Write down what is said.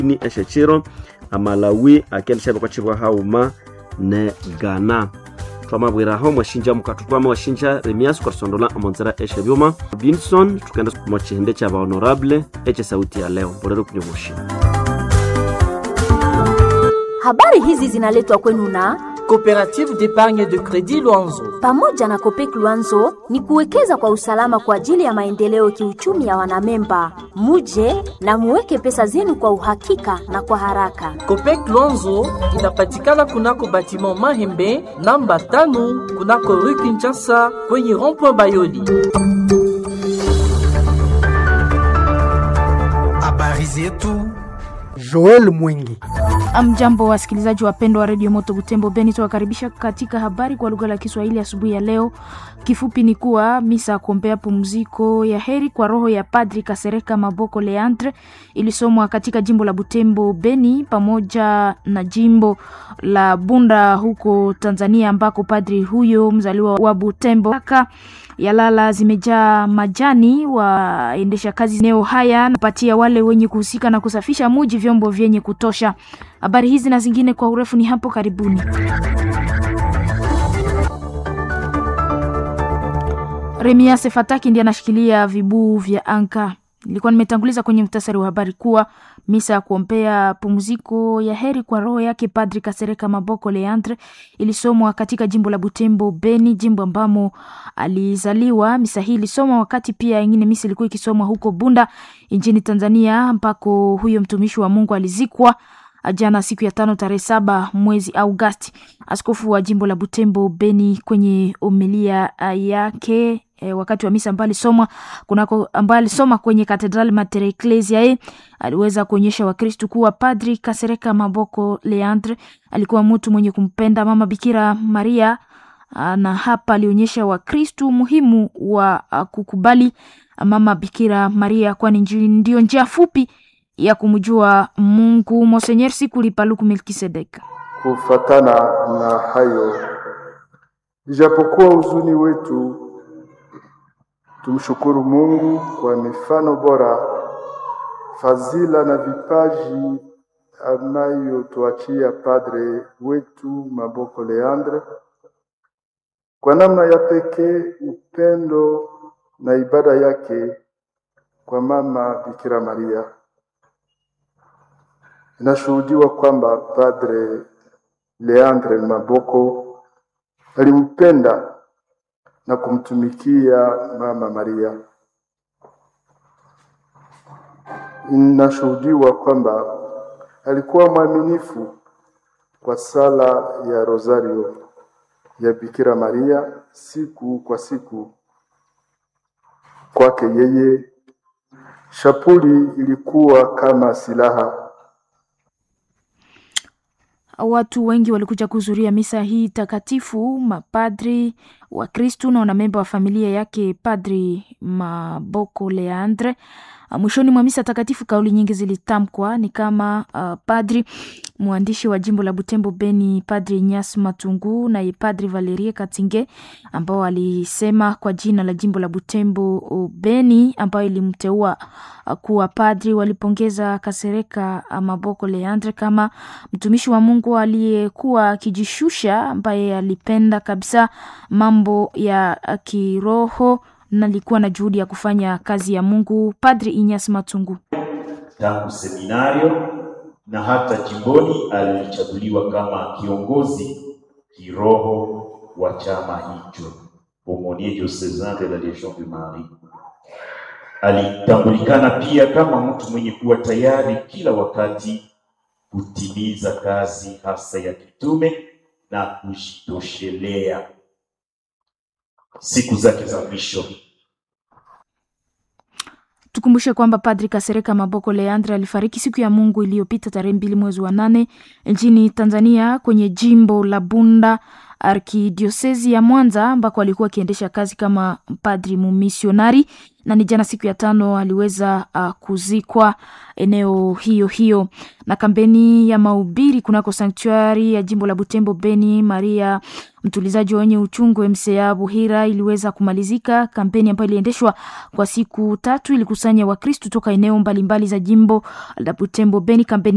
ni eshechiro amalawi akelisha bakwachibwa hauma ne ghana twamabwiraho mwashinja mukatu twama washinja remias kwarisondola omonzera eshe byuma binson tukenda mwachihende cha bahonorable eche sauti ya leo mbolero kunyomoshi Habari hizi zinaletwa kwenu na Coopérative d'épargne de crédit Luanzo. pamoja na Kopek Luanzo ni kuwekeza kwa usalama kwa ajili ya maendeleo kiuchumi ya wanamemba. Muje na muweke pesa zenu kwa uhakika na kwa haraka. Copec Luanzo inapatikana kunako batiment Mahembe namba tano kunako rue Kinshasa kwenye rond-point Bayoli. Habari zetu Joel Mwingi. Amjambo wasikilizaji wapendwa wa redio Moto Butembo Beni, tuwakaribisha katika habari kwa lugha la Kiswahili asubuhi ya leo. Kifupi ni kuwa misa ya kuombea pumziko ya heri kwa roho ya Padri Kasereka Maboko Leandre ilisomwa katika jimbo la Butembo Beni pamoja na jimbo la Bunda huko Tanzania, ambako padri huyo mzaliwa wa Butembo Aka yalala zimejaa majani. Waendesha kazi eneo haya napatia wale wenye kuhusika na kusafisha muji vyombo vyenye kutosha. Habari hizi na zingine kwa urefu ni hapo karibuni. Remiase Fataki ndiye anashikilia vibuu vya anka. Nilikuwa nimetanguliza kwenye mtasari wa habari kuwa misa ya kuombea pumziko ya heri kwa roho yake Padri Kasereka Maboko Leandre ilisomwa katika jimbo la Butembo Beni, jimbo ambamo alizaliwa. Misa hii ilisomwa wakati pia ingine misa ilikuwa ikisomwa huko Bunda nchini Tanzania, ambako huyo mtumishi wa Mungu alizikwa jana siku ya tano tarehe saba mwezi Augasti. Askofu wa jimbo la Butembo Beni kwenye omelia yake e, wakati wa misa ambayo alisoma kunako ambayo alisoma kwenye Katedrali Mater Ecclesiae aliweza kuonyesha Wakristu kuwa Padri Kasereka Maboko Leandre alikuwa mtu mwenye kumpenda Mama Bikira Maria ah, na hapa alionyesha Wakristu umuhimu wa ah, kukubali Mama Bikira Maria kwani nji- ndio njia fupi ya kumjua Mungu. Monsenyer Sikuli Paluku Melkisedek. Kufatana na hayo, ijapokuwa huzuni wetu, tumshukuru Mungu kwa mifano bora, fadhila na vipaji anayotuachia padre wetu Maboko Leandre. Kwa namna ya pekee, upendo na ibada yake kwa mama Bikira Maria. Inashuhudiwa kwamba Padre Leandre Maboko alimpenda na kumtumikia Mama Maria. Inashuhudiwa kwamba alikuwa mwaminifu kwa sala ya Rosario ya Bikira Maria siku kwa siku. Kwake yeye shapuli ilikuwa kama silaha Watu wengi walikuja kuhudhuria misa hii takatifu, mapadri wa Kristu na wanamemba wa familia yake Padri Maboko Leandre. Ah, Mwishoni mwa misa takatifu kauli nyingi zilitamkwa ni kama uh, padri mwandishi wa jimbo la Butembo Beni, Padri Nyas Matungu na Padri Valerie Katinge ambao alisema kwa jina la jimbo la Butembo uh, Beni ambayo ilimteua uh, kuwa padri, walipongeza Kasereka uh, Maboko Leandre kama mtumishi wa Mungu aliyekuwa akijishusha, ambaye alipenda kabisa mambo ya uh, kiroho na alikuwa na juhudi ya kufanya kazi ya Mungu. Padri Inyas Matungu. tangu seminario na hata jimboni alichaguliwa kama kiongozi kiroho wa chama hicho Aumônier diocesan de la Légion de Marie. Alitambulikana pia kama mtu mwenye kuwa tayari kila wakati kutimiza kazi hasa ya kitume na kujitoshelea siku zake za mwisho. Tukumbushe kwamba Padri Kasereka Maboko Leandre alifariki siku ya Mungu iliyopita tarehe mbili mwezi wa nane nchini Tanzania kwenye jimbo la Bunda arkidiosezi ya Mwanza ambako alikuwa akiendesha kazi kama padri mumisionari, na ni jana siku ya tano aliweza uh, kuzikwa eneo hiyo hiyo. Na kampeni ya mahubiri kunako sanktuari ya jimbo la Butembo Beni Maria mtulizaji wenye uchungu MCA Buhira iliweza kumalizika. Kampeni ambayo iliendeshwa kwa siku tatu ilikusanya Wakristu toka eneo mbalimbali za jimbo la Butembo Beni. Kampeni